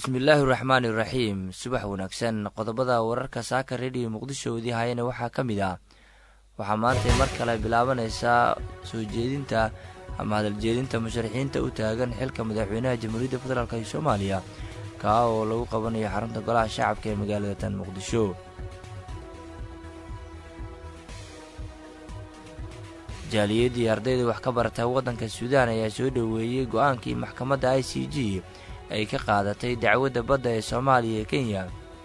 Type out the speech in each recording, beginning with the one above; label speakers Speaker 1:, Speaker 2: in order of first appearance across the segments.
Speaker 1: bismillaahi raxmaani raxiim subax wanaagsan qodobada wararka saaka rediyo muqdisho idii hayana waxaa ka mid ah waxaa maantay mar kale bilaabanaysaa soo jeedinta ama hadaljeedinta musharaxiinta u taagan xilka madaxweynaha jamhuuriyadda federaalk ee soomaaliya kaa oo lagu qabanayo xarunta golaha shacabka ee magaalada tan muqdisho jaaliyadii ardayda wax ka barata waddanka suudaan ayaa soo dhoweeyey go-aankii maxkamadda i c g ay ka qaadatay dacwadda badda ee soomaaliya ee kenya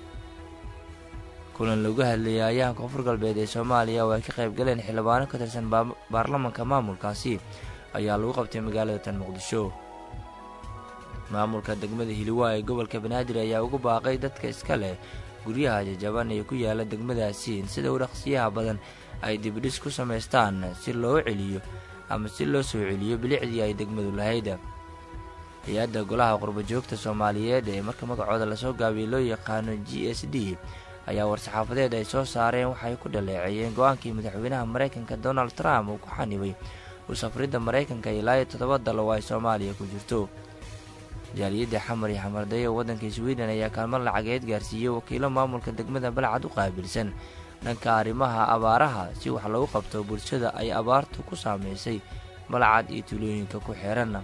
Speaker 1: kulan lagu hadlayay ayaha koonfur galbeed ee soomaaliya oo ay ka qayb galeen xildhibaano ka tirsan baarlamanka maamulkaasi ayaa lagu qabtay magaalada tan muqdisho maamulka degmada hiliwaa ee gobolka banaadir ayaa ugu baaqay dadka iska leh guryaha jajaban ee ku yaala degmadaasi in sida u dhaqsiyaha badan ay dibidhis ku samaystaan si loo celiyo ama si loo soo celiyo bilicdii ay degmadu lahayd hay-adda golaha qurbajoogta soomaaliyeed ee marka magacooda lasoo gaabiyey loo yaqaano g s d ayaa war-saxaafadeed ay soo saareen waxay ku dhaleeceeyeen go-aankii madaxweynaha maraykanka donald trump uu ku xanibay u safridda maraykanka ilaa iyo toddoba dal oo ay soomaaliya ku jirto jaaliyadda xamar iyo xamardayo waddanka sweden ayaa kaalmo lacageed gaarsiiyey wakiilo maamulka degmada balcad u qaabilsan dhanka arrimaha abaaraha si wax lagu qabto bulshada ay abaartu ku saameysay balcad iyo tuulooyinka ku xeeran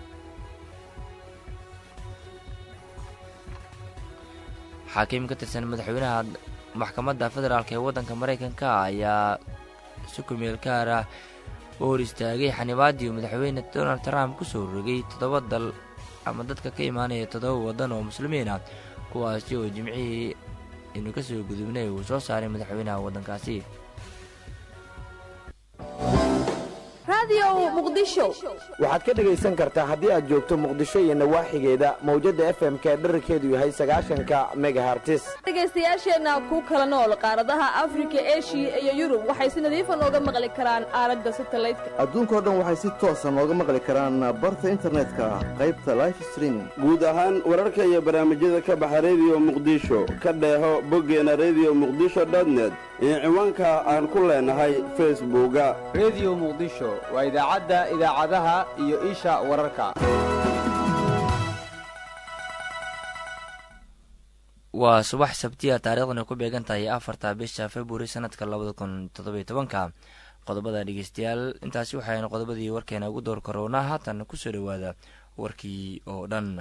Speaker 1: xaakiim ka tirsan madaxweynaha maxkamadda federaalk ee waddanka maraykanka ayaa si kumeel gaar ah u hor istaagay xanibaadii madaxweyne donald trump kusoo rogay toddoba dal ama dadka ka imaanaya toddoba waddan oo muslimiin ah kuwaasi oo jimcihii inuu ka soo gudubnay uu soo saaray madaxweynaha waddankaasi
Speaker 2: waxaad ka dhegaysan kartaa haddii aad joogto muqdisho iyo nawaaxigeeda mawjadda f m-ka dherarkeedu yahay sagaashanka megahartis
Speaker 3: dhegaystayaasheenna ku kala nool qaaradaha afrika eshiya iyo yurub waxay si nadiifa nooga maqli karaan aalada satalaydka
Speaker 4: adduunkao dhan waxay si toosa nooga maqli karaan barta internetka qaybta life streaming
Speaker 5: guud ahaan wararka iyo barnaamijyada ka baxa rediyo muqdisho ka dheeho boggeena rediyo muqdisho dotnet iyo ciwaanka aan ku leenahay facebooka
Speaker 6: rediyo muqdisho waa idaacadda idaacadaha iyo isha wararka
Speaker 1: waa subax sabtiya taariikhdana ku beegan tahay afarta bisha februari sanadka labada kun toddobiyo tobanka qodobada dhegeystayaal intaasi waxaynu qodobadii warkeena ugu door karoonaa haatan kusoo dhowaada warkii oo dhan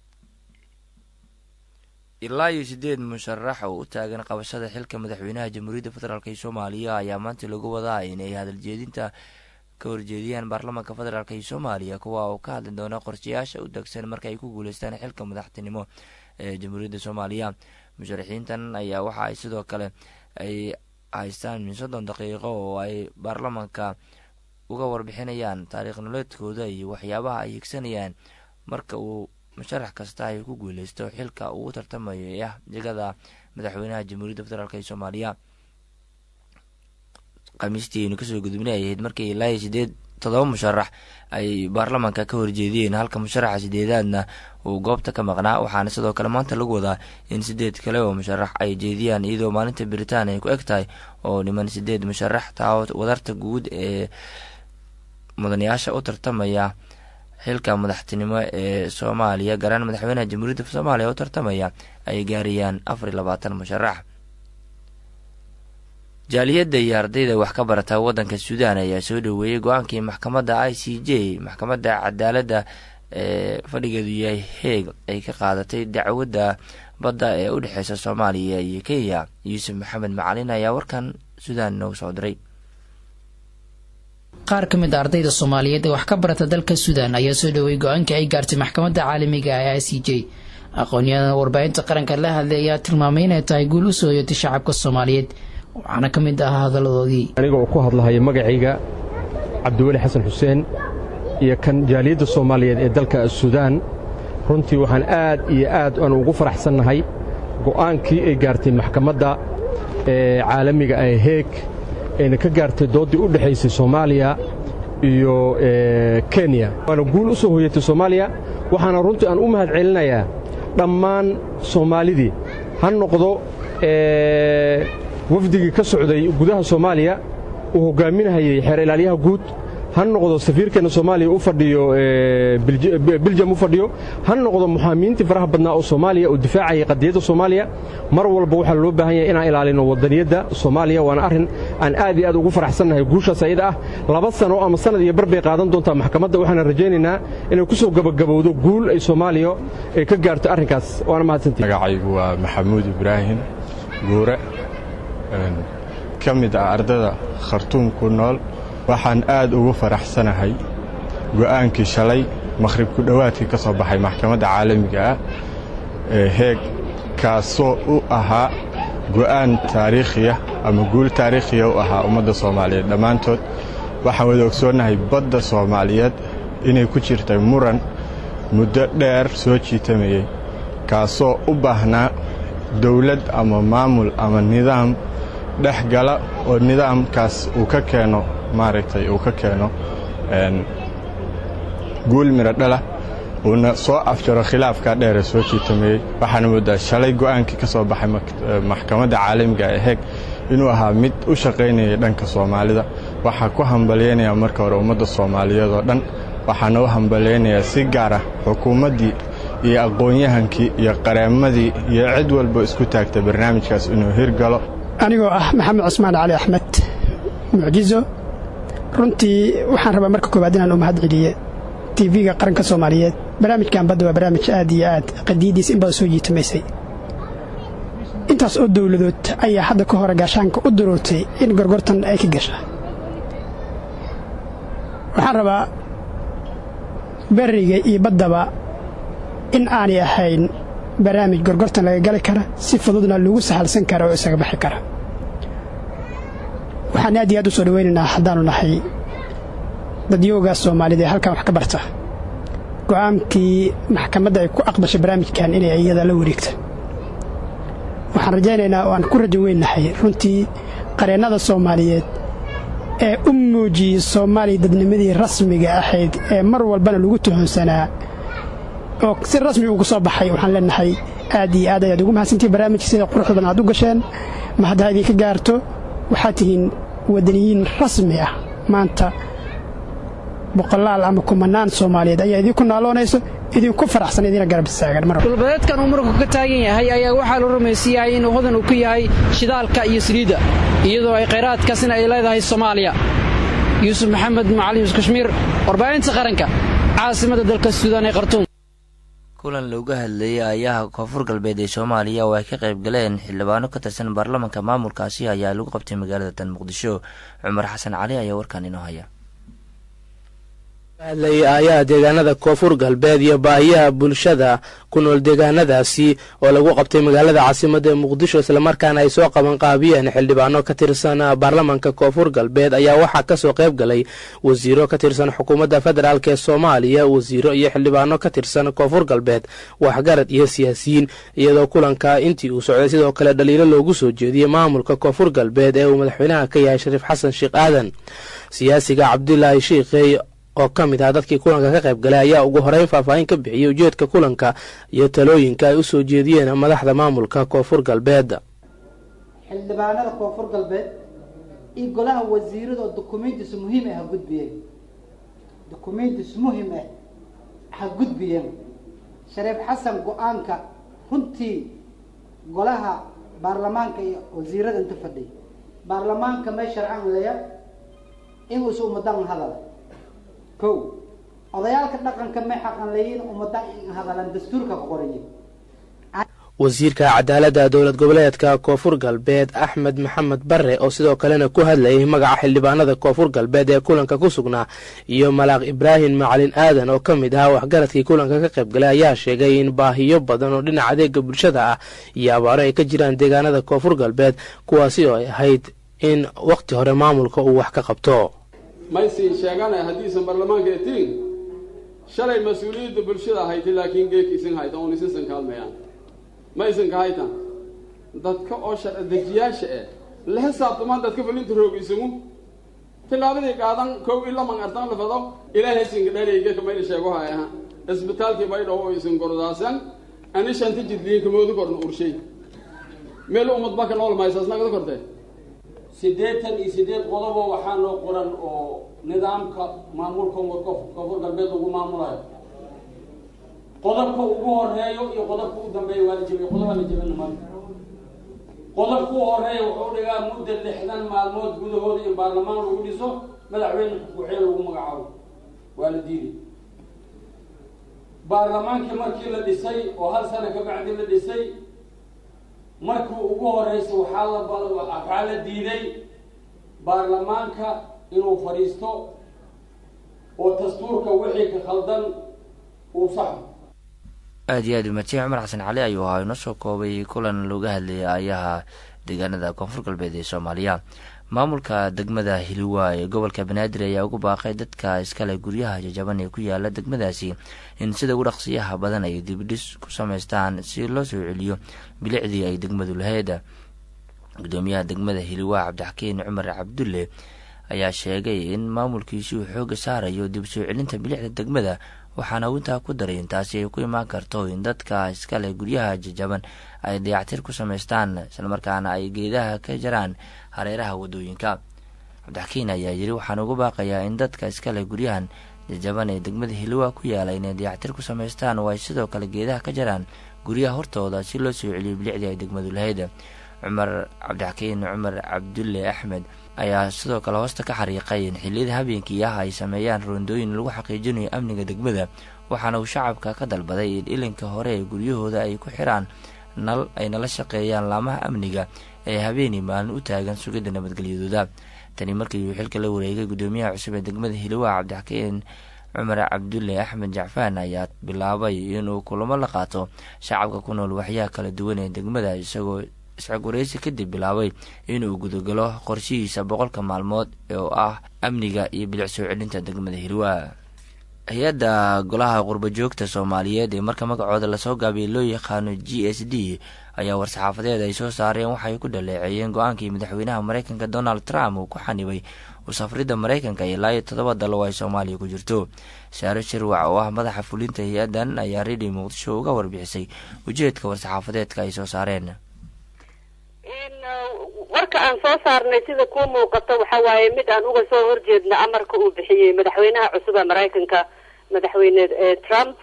Speaker 1: ilaa iyo siddeed musharax oo u taagan qabashada xilka madaxweynaha jamhuuriyadda federaalk ee soomaaliya ayaa maanta lagu wadaa inay hadaljeedinta ka horjeediyaan baarlamaanka federaalk ee soomaaliya kuwa oo ka hadli doona qorshayaasha u degsan marka ay ku guuleystaan xilka madaxtinimo ee jamhuuriyadda soomaaliya musharaxiintan ayaa waxa ay sidoo kale ay haystaan min soddon daqiiqo oo ay baarlamaanka uga warbixinayaan taariikh nololeedkooda iyo waxyaabaha ay higsanayaan marka uu musharax kasta ay ku guuleysto xilka uu u tartamayo ee ah jegada madaxweynaha jamhuuriyadda federaalk ee soomaaliya khamiistii aynu kasoo gudubnay ay ahayd markii ilaa iyo sideed toddoba musharax ay baarlamaanka ka horjeediyeen halka musharaxa sideedaadna uu goobta ka maqnaa waxaana sidoo kale maanta lagu wadaa in sideed kale oo musharax ay jeediyaan iyadoo maalinta biritaan ay ku eg tahay oo dhiman sideed musharax taa wadarta guud ee mudanayaasha u tartamaya xilka madaxtinimo ee soomaaliya gaaraan madaxweynaha jamhuuriyadda soomaaliya u tartamaya ay gaarayaan afar iyo labaatan musharax jaaliyadda iyo ardayda wax ka barata waddanka suudaan ayaa soo dhoweeyey go-aankii maxkamadda i c j maxkamadda cadaaladda ee fadhigeedu yahay heeg ay ka qaadatay dacwadda badda ee u dhexeysa soomaaliya iyo kenya yuusuf maxamed macalin ayaa warkan suudaan noogu soo diray
Speaker 7: qaar ka mid a ardayda soomaaliyeed ee wax ka barata dalka suudaan ayaa soo dhoweeyey go-aankii ay gaartay maxkamadda caalamiga ee i c j aqoon-yahan warbaahinta qaranka la hadlay ayaa tilmaamay inay tahay guul u soo hoyatay shacabka soomaaliyeed waxaana ka mid ahaa hadalladoodii
Speaker 8: aniga oo ku hadlahaya magacayga cabdiweli xasan xuseen iyo kan jaaliyadda soomaaliyeed ee dalka suudaan runtii waxaan aad iyo aad aan ugu faraxsannahay go'aankii ay gaartay maxkamadda ee caalamiga ee heeg ayna ka gaartay dooddii u dhexaysay soomaaliya iyo kenya waana guul u soo hoyatay soomaaliya waxaana runtii aan u mahad celinayaa dhammaan soomaalidii ha noqdo wafdigii ka socday gudaha soomaaliya uu hoggaaminahayey xeer ilaalyaha guud ha noqdo safiirkeena soomaaliya u fadhiyo biljam u fadhiyo ha noqdo muxaaminiintii faraha badnaa oo soomaaliya oo difaacaya qadiyadda soomaaliya mar walba waxaa loo baahan yahay inaan ilaalino wadaniyadda soomaaliya waana arrin aan aad iyo aad ugu faraxsannahay guushaas ayada ah laba sano ama sanad iyo bar bay qaadan doontaa maxkamadda waxaana rajaynaynaa inay ku soo gabagabowdo guul ay soomaaliya ay ka gaarto arrinkaas waana mahadsantihi
Speaker 9: magacaygu waa maxamuud ibraahim guure ka mid ah ardada khartuum ku nool waxaan aad ugu faraxsanahay go'aankii shalay makhrib ku dhowaadkii ka soo baxay maxkamadda caalamiga ah ee heeg kaasoo u ahaa go'aan taariikhiya ama guul taariikhiya u ahaa ummadda soomaaliyeed dhammaantood waxaan wada ogsoonnahay badda soomaaliyeed inay ku jirtay muran muddo dheer soo jiitamayey kaasoo u baahnaa dawlad ama maamul ama nidaam dhex gala oo nidaamkaas uu ka keeno maaragtay uu ka keeno guul midho dhala uuna soo afjaro khilaafkaa dheere soo jiitamayey waxaana mooddaa shalay go'aankii ka soo baxay maxkamadda caalamiga ee heeg inuu ahaa mid u shaqaynayay dhanka soomaalida waxaa ku hambalyaynayaa marka hore ummadda soomaaliyeed oo dhan waxaana u hambalyaynayaa si gaar ah xukuumaddii iyo aqoon-yahankii iyo qareemadii iyo cid walba isku taagtay barnaamijkaas inuu hirgalo
Speaker 10: anigoo ah maxamed cusmaan cali axmed mucjizo runtii waxaan rabaa marka koowaad inaan u mahad celiye tv-ga qaranka soomaaliyeed barnaamijkan badda waa barnaamij aad iyo aad qadiidiis in badan soo jiitamaysay intaas oo dawladood ayaa hadda ka hore gaashaanka u daroortay in gorgortan ay ka gasha waxaan rabaa beriga iyo baddaba in aanay ahayn barnaamij gorgortan laga gali kara si fududna lagu sahalsan kara oo isaga baxi kara waxaan aad iyo aad u soo dhowaynaynaa haddaannu nahay dadyoogaas soomaalida ee halkan wax ka barta go'aankii maxkamadda ay ku aqbashay barnaamijkan inay iyada la wareegta waxaan rajaynaynaa oo aan ku rajo weynnahay runtii qareennada soomaaliyeed ee u muujiyey soomaaliya dadnimadii rasmiga ahayd ee mar walbana lagu tuhunsanaa oo si rasmi ugu soo baxay waxaan leenahay aad iyo aad ayaad ugu mahadsantihi barnaamijka sida quruxda badan aad u gasheen ma haddaa idinka gaarto waxaad tihiin wadaniyiin rasmi ah maanta boqolaal ama kumanaan soomaaliyeed ayaa idinku naaloonayso idinku faraxsan idina garab istaagan mar
Speaker 11: dhulbadeedkan uu muranku ka taagan yahay ayaa waxaa la rumaysan yahay inuu hodan uu ku yahay shidaalka iyo saliidda iyadoo ay khayraadkaasina ay leedahay soomaaliya yuusuf maxamed macalin yuusuf kashmiir warbaahinta qaranka caasimadda dalka suudaan ee khartuum
Speaker 1: kulan looga hadlayay ayaha koonfur galbeed ee soomaaliya oo ay ka qayb galeen xildhibaano ka tirsan baarlamanka maamulkaasi ayaa lagu qabtay magaalada tan muqdisho cumar xasan cali ayaa warkan inoo haya
Speaker 12: hadlayay aayaha deegaanada koonfur galbeed iyo baahiyaha bulshada ku nool deegaanadaasi oo lagu qabtay magaalada caasimada ee muqdisho islamarkaana ay soo qabanqaabiyeen xildhibaano ka tirsan baarlamanka koonfur galbeed ayaa waxaa kasoo qayb galay wasiiro ka tirsan xukuumadda federaalk ee soomaaliya wasiiro iyo xildhibaano ka tirsan koonfur galbeed waxgarad iyo siyaasiyiin iyadoo kulanka intii uu socday sidoo kale dhaliilo loogu soo jeediyey maamulka koonfur galbeed ee uu madaxweynaha ka yahay shariif xasan sheekh aadan siyaasiga cabdulaahi shiikhey oo ka mid ah dadkii kulanka ka qayb galay ayaa ugu horeyn faahfaahin ka bixiyey ujeedka kulanka iyo talooyinka ay u soo jeediyeen madaxda maamulka koonfur galbeed
Speaker 13: xildhibaanada koonfur galbeed iyo golaha wasiirada oo dukumiintis muhiim ah ha gudbiyeen dukumiintis muhim ah ha gudbiyeen shariif xasan go-aanka runtii golaha baarlamaanka iyo wasiirada inta fadhiy baarlamaanka may sharcan leya inuusa ummadan hadal ko odayaalka dhaqanka may xaqan leeyiin ummadda hadalan dastuurka ku qoraya
Speaker 12: wasiirka cadaaladda dowlad goboleedka koonfur galbeed axmed maxamed bare oo sidoo kalena ku hadlayay magaca xildhibaanada koonfur galbeed ee kulanka ku sugnaa iyo malaaq ibraahim macalin aadan oo ka mid ahaa waxgaradkii kulanka ka qayb galay ayaa sheegay in baahiyo badan oo dhinaca adeega bulshada ah iyo abaaro ay ka jiraan deegaanada koonfur galbeed kuwaasi oo ay ahayd in wakhti hore maamulka uu wax ka qabto
Speaker 14: maysin sheegana haddiisan baarlamaanka etiin shalay mas-uuliyadda bulshada hayta laakiin geeka isin hayta oon isinsan kaalmayaan ma isinka haytan dadka oo sharci dejiyaasha eh la xisaabtamaan dadka falinta roog isugu tillaabadii qaadan kow ilaman artan lafado ilaahay isinka dhareyga kamayna sheego hayaha isbitaalkii baydhaw oo isin gordaasan ani shanta jidliinka moodu korna urshay meel ummad baka nool maysaas nagada kortee
Speaker 15: siddeetan iyo siddeed qodobo waxaa noo qoran oo nidaamka maamulka koonfur galbeed lagu maamulayo qodobka ugu horeeyo iyo qodobka ugu dambeeya waa la jebiyey qodobaa la jebin nimanka qodobka u horeeya wuxuu dhigaa mudda lixdan maalmood gudahooda in baarlamaan lagu dhiso madaxweyne ku-xigeen lagu magacaabo waa la diiday baarlamaankii markii la dhisay oo hal sano ka bacdi la dhisay markii ugu horeysa waxaa la waxaa la diiday baarlamaanka inuu fadhiisto oo dastuurka wixii ka khaldan uu saxo
Speaker 1: aada iyo aad umadsay cumar xasan cali ayuu ahaa inoo soo koobay kulan looga hadlayay ayaha deegaanada koonfur galbeed ee soomaaliya maamulka degmada hiliwa ee gobolka banaadir ayaa ugu baaqay dadka iskale guryaha jajaban ee ku yaala degmadaasi in sida ugu dhaqsiyaha badan ay dibidhis ku sameystaan si loo soo celiyo bilicdii ay degmadu lahayd gudoomiyaha degmada hiliwa cabdixakiin cumar cabdulle ayaa sheegay in maamulkiisi uu xooga saarayo dib soo celinta bilicda degmada waxaana uu intaa ku daray intaasi ay ku imaan karto in dadka iskale guryaha jajaban ay dayactir ku samaystaan islamarkaana ay geedaha ka jaraan hareeraha wadooyinka cabdixakiin ayaa yiri waxaan ugu baaqayaa in dadka iskale guryahan jajaban ee degmada hiliwa ku yaala inay dayactir ku samaystaan oo ay sidoo kale geedaha ka jaraan guryaha hortooda si loo soo celiyo bilicdii ay degmadu lahayd cumar cabdixakiin cumar cabdulle axmed ayaa sidoo kale hoosta ka xariiqay in xilliyada habeenkii ah ay sameeyaan roondooyin lagu xaqiijinayo amniga degmada waxaana uu shacabka ka dalbaday in ilinka hore ee guryahooda ay ku xiraan nal ay nala shaqeeyaan laamaha amniga ee habeenii maalin u taagan sugidda nabadgelyadooda tani markii uu xilka la wareegay gudoomiyaha cusub ee degmada hiliwa cabdixakiin cumar cabdulle axmed jacfaan ayaa bilaabay inuu kulamo la qaato shacabka ku nool waxyaha kala duwan ee degmada isagoo isxog wareysi kadib bilaabay inuu gudagalo qorshihiisa boqolka maalmood oo ah amniga iyo bilic soo celinta degmada hiliwa hay-adda golaha qurbajoogta soomaaliyeed ee marka magacooda lasoo gaabiyay loo yaqaano g s d ayaa war-saxaafadeed ay soo saareen waxay ku dhaleeceeyeen go-aankii madaxweynaha mareykanka donald trump uu ku xanibay usafridda mareykanka ilaa iyo toddoba dal oo ay soomaaliya ku jirto saare shirwac oo ah madaxa fulinta hay-addan ayaa redio muqdisho uga warbixisay ujeedka war-saxaafadeedka ay soo saareen
Speaker 16: warka aan soo saarnay sida kuu muuqato waxa waaye mid aan uga soo horjeedna amarka uu bixiyey madaxweynaha cusub ee maraykanka madaxweyne trump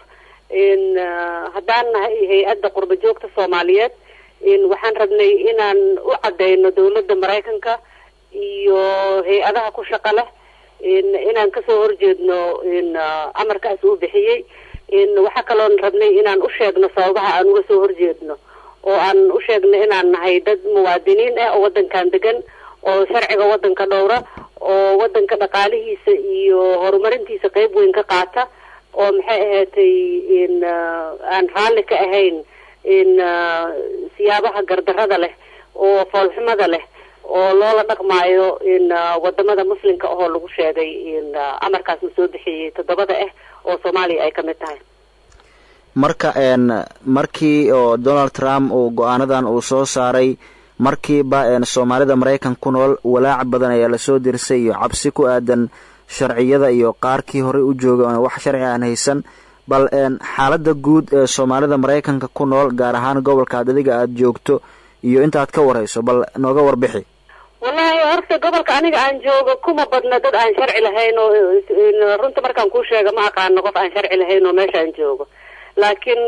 Speaker 16: haddaan nahay hay-adda qurba joogta soomaaliyeed waxaan rabnay inaan u cadeyno dawladda maraykanka iyo hay-adaha ku shaqa leh inaan kasoo horjeedno amarkaas uu bixiyey waxaa kaloon rabnay inaan u sheegno sababaha aan uga soo horjeedno oo aan u sheegno inaan nahay dad muwaadiniin ah oo wadankan degan oo sharciga wadanka dhowra oo wadanka dhaqaalihiisa iyo horumarintiisa qeyb weyn ka qaata oo maxay ahaatay in aan raalli ka ahayn in siyaabaha gardarada leh oo foolxumada leh oo loola dhaqmaayo in wadamada muslimka ahoo lagu sheegay in amarkaas uu soo bixiyey toddobada ah oo soomaaliya ay ka mid tahay
Speaker 17: marka markii oo donald trump uu go-aanadan uu soo saaray markiiba soomaalida maraykan ku nool walaac badan ayaa lasoo dirsay iyo cabsi ku aadan sharciyada iyo qaarkii horey u jooga oon wax sharci aan haysan bal xaaladda guud ee soomaalida maraykanka ku nool gaar ahaan gobolka ad adiga aada joogto iyo intaad ka warhayso bal nooga warbixi
Speaker 16: wallahi horta gobolka aniga aan joogo kuma badna dad aan sharci lahayn oo runta markaan kuu sheega ma aqaano qof aan sharci lahayn oo meeshaan joogo laakiin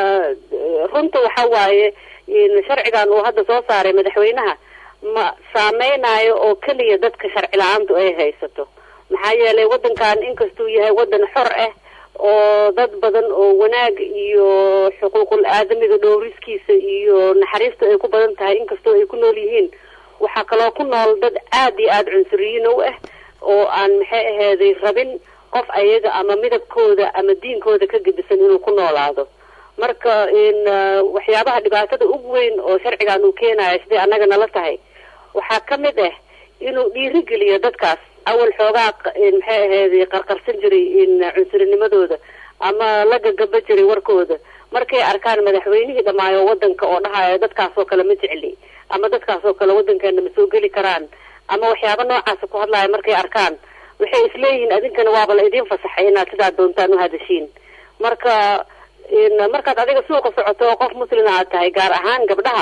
Speaker 16: runta waxa waaye sharcigan uu hadda soo saaray madaxweynaha ma saameynayo oo keliya dadka sharci la-aantu ay haysato maxaa yeelay wadankan inkastuu yahay wadan xor ah oo dad badan oo wanaag iyo xuquuqul aadamiga dhowriskiisa iyo naxariista ay ku badan tahay inkastoo ay ku nool yihiin waxaa kaloo ku nool dad aada iyo aada cunsuriyiin u ah oo aan maxay aheeday rabin qof ayaga ama midabkooda ama diinkooda ka gedisan inuu ku noolaado marka in waxyaabaha dhibaatada ugu weyn oo sharcigan uu keenayo siday annaga nala tahay waxaa ka mid ah inuu dhiirigeliyo dadkaas awal xoogaa maxay aheeday qarqarsan jiray in cunsurinimadooda ama la gagaba jiray warkooda markay arkaan madaxweynihii dhammaayo wadanka oo dhahayo dadkaasoo kale ma jecli ama dadkaasoo kale wadankeena ma soo geli karaan ama waxyaaba noocaasa ku hadlaayo markay arkaan waxay isleeyihiin adinkana waaba la idiin fasaxay inaad sidaa doontaan uhadashiin marka markaad adiga suuqa socoto oo qof muslima aad tahay gaar ahaan gabdhaha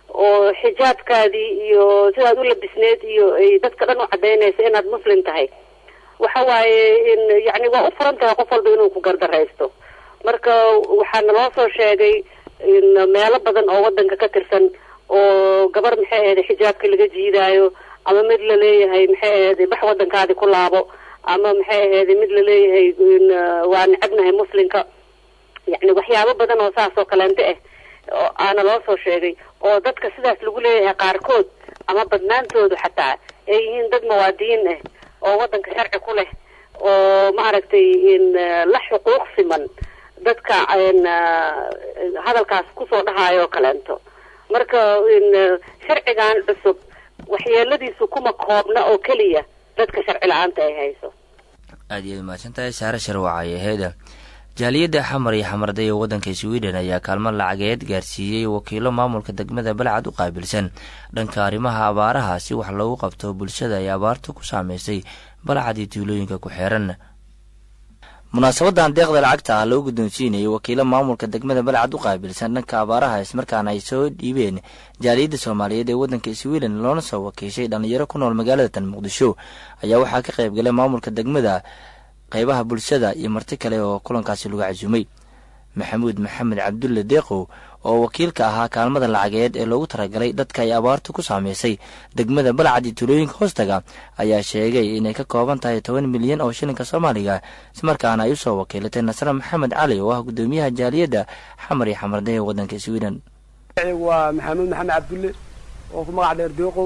Speaker 16: oo xijaabkaadii iyo sidaad u labisneed iyo ay dadka dhan u cadaynaysa inaad muslim tahay waxa waaye in yacni waa u furan tahay qof walba inuu ku gardaraysto marka waxaana loo soo sheegay in meelo badan oo wadanka ka tirsan oo gabar maxay ahayd xijaabka laga jiidaayo ama mid la leeyahay maxay ahayd bax wadankaadi ku laabo ama maxay ahayd mid la leeyahay in waa necabnahay muslimka yacni waxyaabo badan oo saas oo kaleente ah oo aana loo soo sheegay oo dadka sidaas lagu leeyahay qaarkood ama badnaantoodu xataa ay yihiin dad muwaadiniin ah oo wadanka sharci ku leh oo maaragtay in la xuquuq siman dadka n hadalkaas kusoo dhahayo kaleento marka in sharcigan cusub waxyeeladiisu kuma koobna oo keliya dadka sharci la-aanta ay hayso
Speaker 1: aad iyaad mahadsantahay saare sharwacay aheeda jaaliyadda xamar iyo xamarday ee waddanka sweden ayaa kaalmo lacageed gaarsiiyey wakiilo maamulka degmada balcad u qaabilsan dhanka arrimaha abaaraha si wax loogu qabto bulshada ay abaartu ku saameysay balcad iyo tuulooyinka ku xeeran munaasabadan deeqda lacagta ah loo guddoonsiinayay wakiilo maamulka degmada balcad u qaabilsan dhanka abaaraha ismarkaana ay soo dhiibeen jaaliyadda soomaaliyeed ee waddanka sweden loona soo wakiishay dhallinyaro ku nool magaalada tan muqdisho ayaa waxaa ka qayb galay maamulka degmada qaybaha bulshada iyo marti kale oo kulankaasi lagu casuumay maxamuud maxamed cabdulle deeqow oo wakiilka ahaa kaalmada lacageed ee loogu talagalay dadka ay abaartu ku saameysay degmada balcad iyo tuulooyinka hoostaga ayaa sheegay inay ka kooban tahay toban milyan oo shilinka soomaaliga ismarkaana ay usoo wakiilatay nasre maxamed cali oo ah guddoomiyaha jaaliyadda xamar iyo xamarday ee waddanka sweden
Speaker 18: waa maxamuud maxamed cabdulle oo ku magac dheer deeqow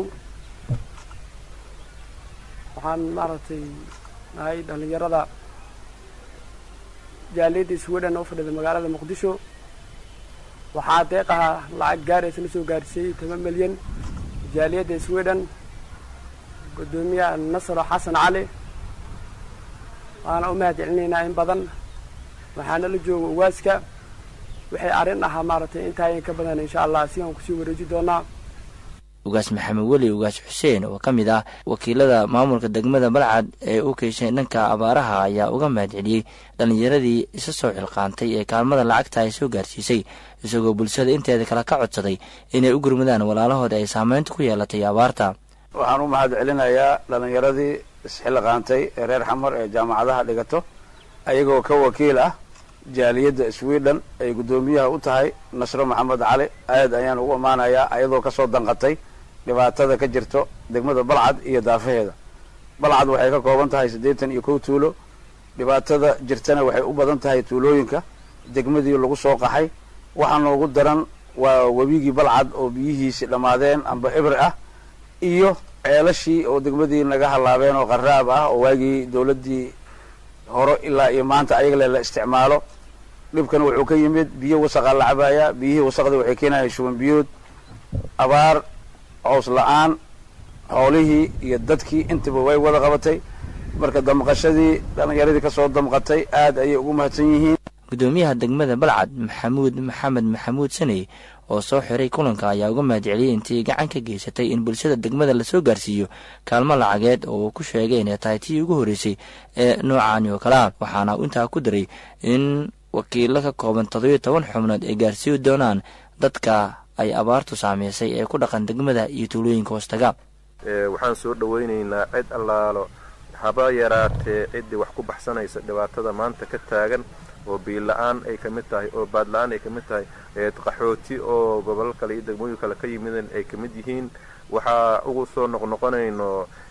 Speaker 18: waxaan maaragtay nahay dhallinyarada jaaliyadda sweden oo fadhida magaalada muqdisho waxaa deeqaha lacag gaaraysa la soo gaarsiiyey toban milyan jaaliyadda sweden guddoomiyaha nasro xasan cali waana u mahad celinaynaa in badan waxaana la jooga ugaaska waxay arrin ahaa maaragtay intaayan ka badan insha allah si aan kusii wareeji doonaa
Speaker 1: ugaas maxamed weli ugaas xuseen oo ka mid ah wakiilada maamulka degmada balcad ee u keyshay dhanka abaaraha ayaa uga mahad celiyey dhallinyaradii isa soo xilqaantay ee kaalmada lacagta ay soo gaarsiisay isagoo bulshada inteeda kale ka codsaday inay u gurmadaan walaalahooda ay saameynta ku yeelatay abaarta
Speaker 19: waxaan u mahad celinayaa dhallinyaradii isxilqaantay ee reer xamar ee jaamacadaha dhigato ayagoo ka wakiil ah jaaliyadda sweden ay guddoomiyaha u tahay nasro maxamed cali aad ayaan ugu ammaanayaa ayadoo kasoo danqatay dhibaatada ka jirto degmada balcad iyo daafaheeda balcad waxay ka kooban tahay siddeetan iyo kow tuulo dhibaatada jirtana waxay u badan tahay tuulooyinka degmadii lagu soo qaxay waxaa noogu daran waa webigii balcad oo biyihiisi dhammaadeen amba ibri ah iyo ceelashii oo degmadii naga hallaabeen oo qaraab ah oo waagii dawladdii hore ilaa iyo maanta ayagale la isticmaalo dhibkan wuxuu ka yimid biyo wasaqaa la cabaaya biyihii wasaqdii waxay keenayaan shuban biyood abaar cows la-aan xoolihii iyo dadkii intaba way wada qabatay marka damqashadii dhallinyaradii kasoo damqatay aad ayay ugu mahadsan yihiin
Speaker 1: guddoomiyaha degmada balcad maxamuud maxamed maxamuud saney oo soo xiray kulanka ayaa uga mahad celiyey intii gacan ka geysatay in bulshada degmada lasoo gaarsiiyo kaalmo lacageed oo uu ku sheegay inay tahay tii ugu horreysay ee noocaani oo kale ah waxaana intaa ku daray in wakiilo ka kooban toddobiyo toban xubnood ay gaarsiiyi doonaan dadka ay abaartu saameysay ee ku dhaqan degmada iyo tuulooyinka hoostaga
Speaker 20: waxaan soo dhowaynaynaa cid allaalo haba yaraatee ciddii wax ku baxsanaysa dhibaatada maanta ka taagan oo biila-aan ay ka mid tahay oo baadla-aan ay ka mid tahay qaxooti oo gobolo kale iyo degmooyin kale ka yimideen ay ka mid yihiin waxaa ugu soo noqnoqonayno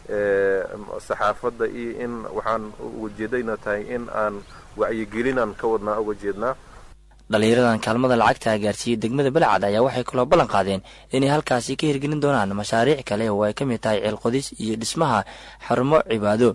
Speaker 20: saxaafadda iyo in waxaan uga jeedayna tahay in aan wacyigelinaan ka wadnaa uga jeednaa
Speaker 1: dhallinyaradan kaalmada lacagta gaarsiiyey degmada balcad ayaa waxay kaloo ballan qaadeen inay halkaasi ka hirgelin doonaan mashaariic kale oo ay ka mid tahay ceelqodis iyo dhismaha xarumo cibaado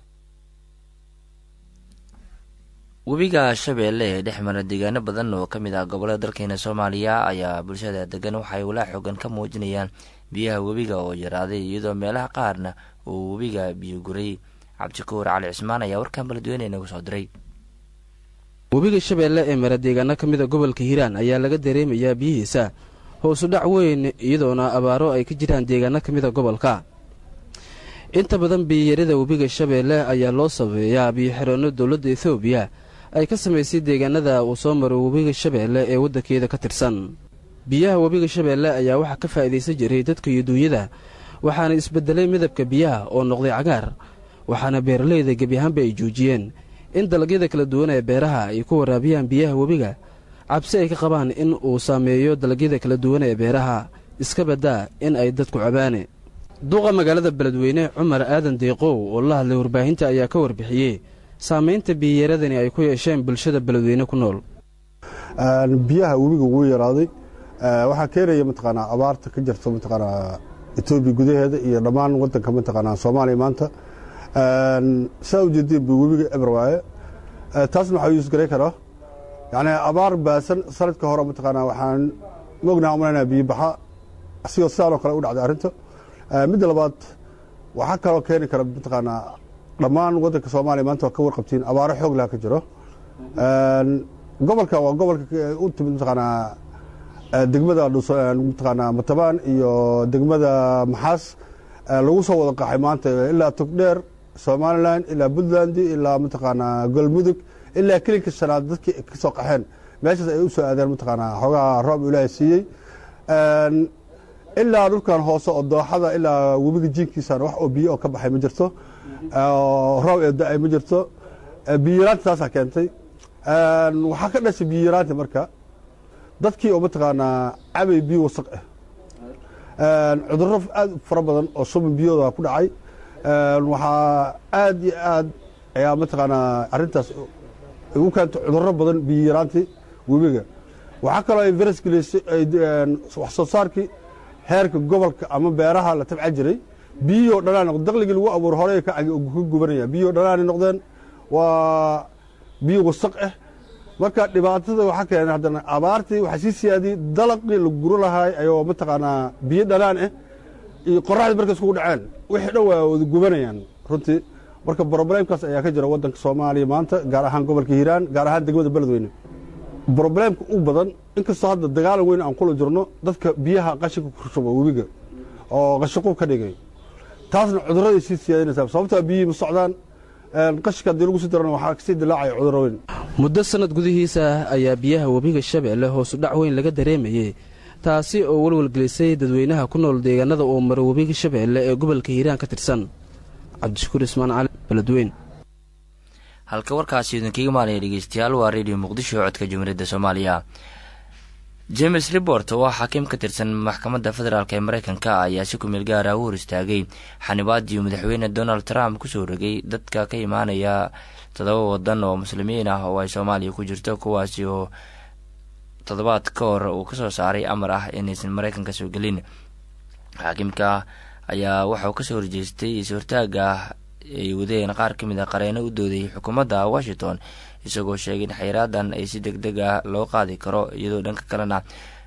Speaker 1: webiga shabeelle ee dhex mara deegaano badan oo ka mid ah gobollada dalkeena soomaaliya ayaa bulshada degan waxay walaa xoogan ka muujinayaan biyaha webiga oo yaraaday iyadoo meelaha qaarna uu webiga biyo guray cabdishakuur cali cismaan ayaa warkan baladweyne inagu soo diray
Speaker 21: webiga shabeelle ee mara deegaano ka mida gobolka hiiraan ayaa laga dareemayaa biyihiisa hoosu dhac weyn iyadoona abaaro ay ka jiraan deegaano ka mida gobolka inta badan biyiyarada webiga shabeelle ayaa loo sabeeyaa biyo-xireenno dowladda etoobiya ay ka samaysay deegaanada uu soo maro webiga shabeelle ee waddankeeda ka tirsan biyaha webiga shabeelle ayaa waxaa ka faa'iidaysan jiray dadka iyo duunyada waxaana isbeddelay midabka biyaha oo noqday cagaar waxaana beeralayda gebi ahaanba ay joojiyeen in dalagyada kala duwan ee beeraha ay ku waraabiyaan biyaha webiga cabsi ay ka qabaan in uu saameeyo dalagyada kala duwan ee beeraha iska baddaa in ay dadku cabaane duqa magaalada beledweyne cumar aadan deeqow oo la hadlay warbaahinta ayaa ka warbixiyey saamaynta biyayaradani ay ku yeesheen bulshada beledweyne ku nool
Speaker 2: biyaha webiga ugu yaraaday waxaa keenaya mataqaanaa abaarta ka jirta mataqaanaa etoobiya gudaheeda iyo dhammaan wadanka mataqaanaa soomaaliya maanta saa ujeedeen bu webiga eber waaye taasna waxaa yuusgaray karaa yacni abaar baasan sanadka hore mataqaanaa waxaan mognaha umalaynaa biyo baxa asigoo sidaanoo kale u dhacday arrinta midda labaad waxaa kaloo keeni kara mataqaanaa dhammaan waddanka soomaaliya maanta waa ka warqabtiin abaaro xoog laha ka jiro gobolka waa gobolka u timid mataqaanaa degmada mataqaanaa matabaan iyo degmada maxaas lagu soo wada qaxay maanta ilaa togdheer somalilan ilaa puntland ilaa mataqaanaa galmudug ilaa kelinka shanaad dadkii ka soo qaxeen meeshaas ay u soo aadeen mataqaanaa xoogaha roob ilaahay siiyey ilaa dhulkan hoose oo dooxada ilaa webiga jiinkiisana wax oo biyo oo ka baxay ma jirto roob ee da-ay ma jirto biyaraanta taasaa keentay waxaa ka dhashay biyaraanta marka dadkii oo mataqaanaa cabay biyo wasaq ah cudurro aad fara badan oo suban biyooda ku dhacay waxaa aad iyo aad ayaa mataqaanaa arrintaas ugu keentay cudurro badan biyaraantii webiga waxaa kaloo ay virus geleysay wax soo saarkii heerka gobolka ama beeraha la tabca jiray biyihii oo dhanaan noqd daqligii lagu abuuro horey ka gubanaya biyihii oo dhanaanay noqdeen waa biyo wasaq ah marka dhibaatada waxaa keenay haddana abaartii waxaa sii siyaadiyey dalaqii la guro lahaay ayoo mataqaanaa biyo dhanaan ah iyo qoraxdii markay iskugu dhaceen wixii dhan waa wada gubanayaan runtii marka broblemkaas ayaa ka jira waddanka soomaaliya maanta gaar ahaan gobolka hiiraan gaar ahaan degmada beledweyne broblemka u badan inkastoo hadda dagaalan weyn aan kula jirno dadka biyaha qashinka ku shuba webiga oo qashinqub ka dhigay taasna cudurraday sii siyaadinaysaa sababtaa biyihii ma socdaan qashinka haddii lagu sii darana waxaa kasii dilaacaya cudurro weyn
Speaker 21: muddo sannad gudihiisa ayaa biyaha webiga shabeelle hoosu dhac weyn laga dareemayey taasi oo welwelgelisay dadweynaha ku nool deegaanada uu maro webiga shabeelle ee gobolka hiiraan ka tirsan cabdishakuur ismaan cali beledweyn
Speaker 1: halka warkaasi idinkaga maalaya dhegeystayaal waa redio muqdisho codka jumhuuriyadda soomaaliya james report oo ah xakiim ka tirsan maxkamadda federaalk ee mareykanka ayaa si kumeel gaara u hor istaagay xanibaadii madaxweyne donald trump kusoo rogay dadka ka imaanaya toddoba wadan oo muslimiin ah oo ay soomaaliya ku jirto kuwaasi oo toddobaad ka hor uu kasoo saaray amar ah inaysan mareykanka soo gelin xakiimka ayaa waxauu kasoo horjeestay is-hortaaga ay wadeen qaar ka mid a qareeno u doodayay xukuumadda washington isagoo sheegay in xayraadan ay si deg deg ah loo qaadi karo iyadoo dhanka kalena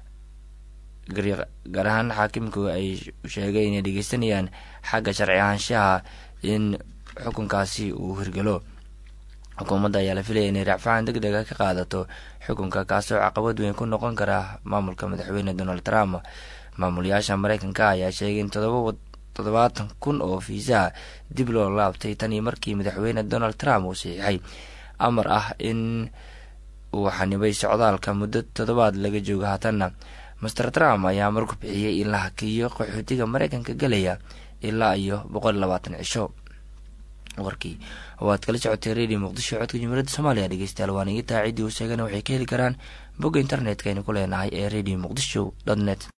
Speaker 1: gaar ahaan xaakimku ay sheegay inay dhegeysanayaan xagga sharci ahaanshaha in xukunkaasi uu hirgalo xukuumadda ayaa la filaya inay racfacaan deg dega ka qaadato xukunka kaasoo caqabad weyn ku noqon kara maamulka madaxweyne donald trump maamulayaasha mareykanka ayaa sheegay in toddobaatan kun oo fiisaha dib loo laabtay tanii markii madaxweyne donald trump uu saxiixay amar ah in uu xanibay socdaalka muddo toddobaad laga joogo haatanna master trump ayaa marku bixiyey in la hakiyo qaxootiga mareykanka gelaya ilaa iyo boqol labaatan cisho warkii oo aad kala socotay radio muqdisho codka jumhuuriyadda soomaaliya dhegeystayaal waan iga taa ciddii uu sheegana waxay ka heli karaan bogga internetka aynu ku leenahay ee radio muqdisho dot net